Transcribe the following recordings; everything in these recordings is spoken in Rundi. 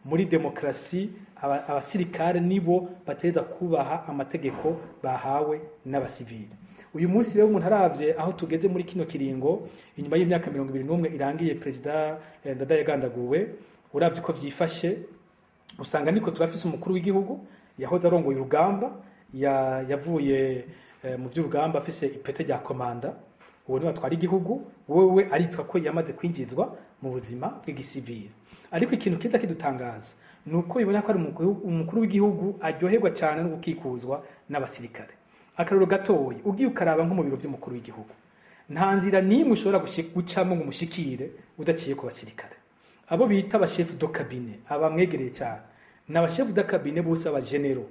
muri demokarasi aba- abasirikare nibo bategereza kubaha amategeko bahawe n'abasivili uyu munsi rero umuntu aravye aho tugeze muri kino kiringo inyuma y'imyaka mirongo ibiri n'umwe irangiye perezida eh, ndada yagandaguwe uravye uko vyifashe usanga niko turafise umukuru w'igihugu yahoze arongoye urugamba ya- yavuye eh, mu by'urugamba afise ipete rya komanda uwo niwe atwara igihugu wewe aritwa ko yamaze kwinjizwa mu buzima bw'igisivili ariko ikintu kiza kidutangaza ni uko bibona ko ari umukuru- umukuru w'igihugu aryoherwa cyane no gukikuzwa n'abasirikare akarero gatoya ugiye ukaraba nko mu biro by'umukuru w'igihugu nta nzira n'imwe ushobora gushi- gucamo ngo umushikire udaciye ku basirikare abo bita abashefu do kabine abamwegereye cyane ni abashefu do kabine bose abagenero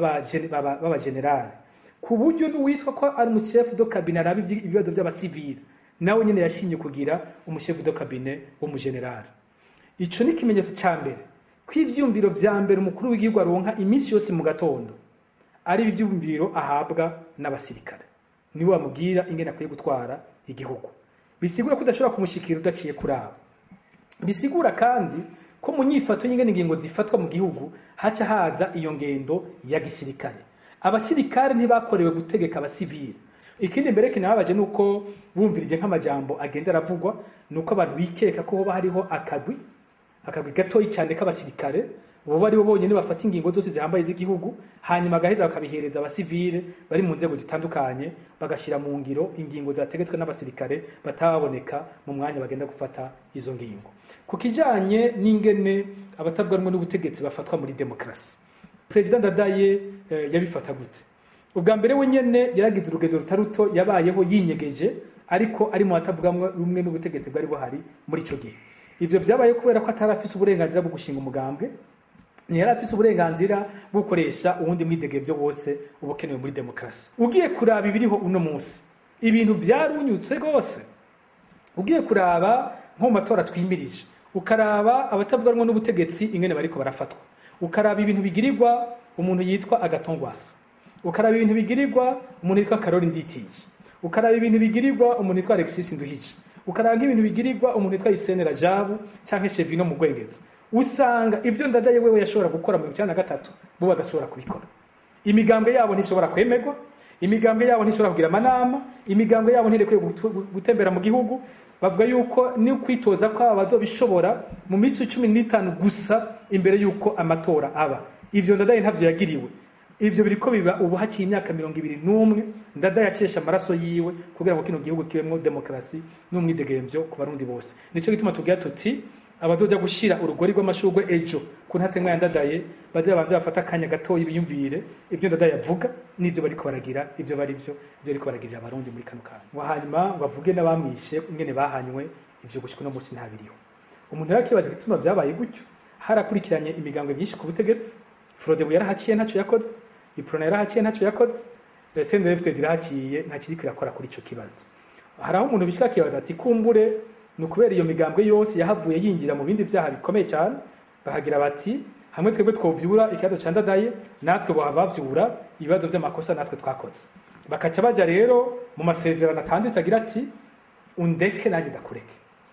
b'abagenerali ku buryo n'uwitwa ko ari umushefu do kabine araba ibyi- ibibazo by'abasivili nawe nyine yashimye kugira umushefu do kabine w'umugenerali ico ni ikimenyetso cya mbere ko ivyumviro vya mbere umukuru w'igihugu aronka iminsi yose mu gatondo ari ibyumviro ahabwa n'abasirikare niwe bamubwira ingene akwiye gutwara igihugu bisigura ko udashobora kumushikira udaciye kuraba bisigura kandi ko mu nyifato y'ingene ingingo zifatwa mu gihugu haca haza iyo ngendo ya gisirikare abasirikare ntibakorewe gutegeka abasivili ikindi mbere kinababaje ni uko bumvirije nk'amajambo agenda aravugwa ni uko abantu bikeka ko hoba hariho akagwi akagwi gatoyi cyane k'abasirikare bo bari bo bonyine bafata ingingo zose zihambaye z'igihugu hanyuma agaheza bakabihereza abasivile bari mu nzego zitandukanye bagashyira mu ngiro ingingo zategetswe n'abasirikare batababoneka mu mwanya bagenda gufata izo ngingo ku kijanye n'ingene abatavuga rumwe n'ubutegetsi bafatwa muri demokarasi perezida ndadaye eh, yabifata gute ubwa mbere we nyene yaragize urugendo rutari ruto yabayeho yinyegeje ariko ari mu batavuga rumwe n'ubutegetsi bwari buhari muri ico gihe ivyo vyabaye kubera ko atari afise uburenganzira bwo gushinga umugambwe ntiyari afise uburenganzira bwo gukoresha uwundi mwidegemvyo wose uba ukenewe muri demokarasi ugiye kuraba ibiriho uno munsi ibintu vyarunyutse rwose ugiye kuraba nko mu matora twimirije ukaraba abatavuga rumwe n'ubutegetsi ingene bariko barafatwa ukaraba ibintu bigirirwa umuntu yitwa agatongwasa ukaraba ibintu bigirirwa umuntu yitwa karori nditije ukaraba ibintu bigirirwa umuntu yitwa alexis nduhije ukaraba nk'ibintu bigirirwa umuntu yitwa isenera jabu canke chevino mu rwengezo usanga ibyo ndadaye wewe yashobora gukora mu icana na gatatu bo badashobora kubikora imigambwe yabo ntishobora kwemerwa imigambwe yabo ntishobora kugira amanama imigambwe yabo ntirekwiye gutu- gutembera mu gihugu bavuga yuko ni ukwitoza kwabo bazobishobora mu minsi cumi n'itanu gusa imbere yuko amatora aba ivyo ndadaye ntavyo yagiriwe ivyo biriko biba ubu haciye imyaka mirongo ibiri n'umwe ndadaye yasheshe amaraso yiwe kugira ngo kino gihugu kibemwo demokarasi n'umwidegemvyo ku barundi bose nico gituma tugira tuti abazoja gushira urugori rw'amashurwe ejo ku ntatemwa yandadaye baze babanze bafata akanya gatoya biyumvire ibyo ndadaye avuga n'ibyo bariko baragira ibyo bari byo ibyo bariko baragirira abarundi muri kano kanya ngo hanyuma bavuge n'abamwishe ingene bahanywe ibyo gushika uno munsi ntabiriho umuntu rero akibaza igituma vyabaye gutyo harakurikiranye imigambwe myinshi ku butegetsi frodebu yarahaciye ntacyo yakoze iprona yarahaciye ntacyo yakoze sendefted irahaciye nta kiriko irakora kuri ico kibazo hari aho umuntu bishika akibaza ati kumbure ni ukubera iyo migambwe yose yahavuye yinjira mu bindi vyaha bikomeye cyane bahagira bati hamwe twebwe twovyura ikibazo ca ndadaye natwe bohava bavyura ibibazo vy'amakosa natwe twakoze bakaca baja rero mu masezerano atanditse agira ati undeke nanjye ndakureke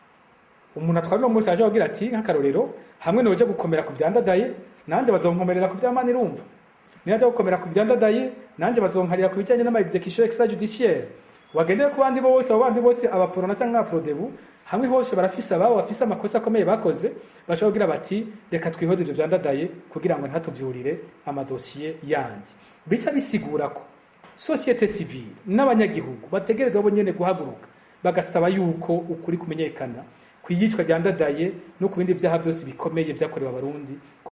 umuntu atwara uno munsi aje agira ati nk'akarorero hamwe noja gukomera ku vyandadaye nanje bazonkomerera ku vyamana irumva niyaja gukomera ku vyandadaye nanje bazonkarira ku bijanye n'ama execution extrajudiciaire wagendeye ku bandi bose abo bandi bose abaporona cyangwa afrodebu hamwe hose barafise ababo bafise amakosa akomeye bakoze bashobora kugira bati reka twihoze ivyo vyandadaye kugira ngo ntatuvyurire amadosiye yandi bica bisigura ko societe civile n'abanyagihugu bategerezwa bo nyene guhaguruka bagasaba yuko ukuri kumenyekana ku iyicwa ryandadaye no ku bindi vyaha byose bikomeye vyakorewe abarundi